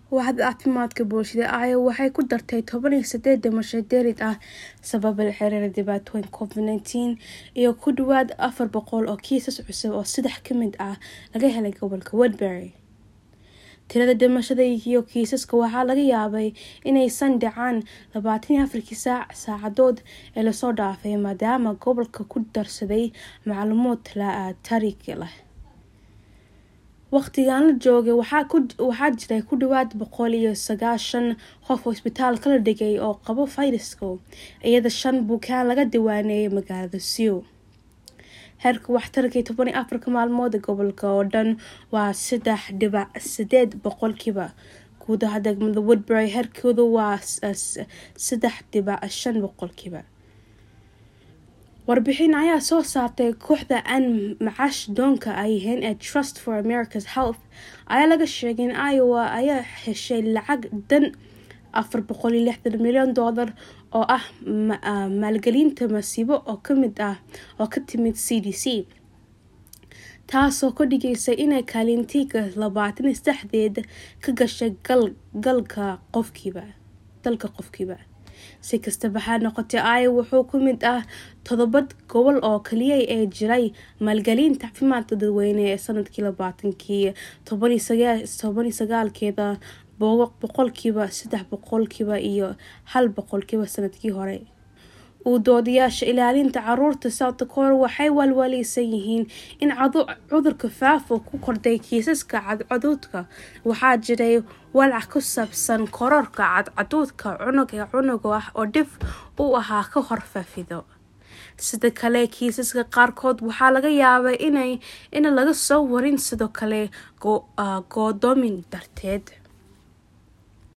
waaxda caafimaadka bulshada aya waxay ku dartay toban iyo sideed dhimasho dheerid ah sababa la xiriira dhibaatooyin covid nineteen iyo ku dhawaad afar boqol oo kiisas cusub oo saddex ka mid ah laga helay gobolka woodbury tirada dhimashada iyo kiisaska waxaa laga yaabay inaysan dhacaan labaatan iyo afarkii saac saacadood ee lasoo dhaafay maadaama gobolka ku darsaday macluumaad taariikhi leh waqtigan la joogay waxaa jiray ku dhawaad boqol iyo sagaashan qof oo isbitaalka la dhigay oo qabo fayraska iyada shan bukaan laga diwaaneeyay magaalada siw heerka waxtarkii toban iyo afarka maalmood gobolka oo dhan waa saddex dhibac sideed boqolkiiba guudaha degmada woodbury heerkooda waa saddex dhibac shan boqolkiiba warbixin ayaa soo saartay kooxda aan macaash doonka ay yihiin ee trust for america's health ayaa laga sheegay in iowa ayaa heshay lacag dan afar boqol iyo lixdan milyan doolar oo ah maalgelinta masiibo oo kamid ah oo ka timid c d c taasoo ka dhigaysa inay kaalintiga labaatan iyo saddexdeed ka gashay galka qofkiiba dalka qofkiiba si kastaba ha noqotay aya wuxuu ka mid ah todobad gobol oo kaliya ee jiray maalgelinta caafimaadka dadweyne ee sanadkii labaatankii toban iyo sagaalkeeda boqolkiiba saddex boqolkiiba iyo hal boqolkiiba sanadkii hore uu doodayaasha ilaalinta caruurta south dakota waxay walwaleysan yihiin in cudurka faafo ku kordhay kiisaska cadcaduudka waxaa jiray walaac ku saabsan kororka cadcaduudka cunuga cunuga ah oo dhif u ahaa ka hor faafido sida kale kiisaska qaarkood waxaa laga yaabay in laga soo warin sidoo kale goodoomin darteed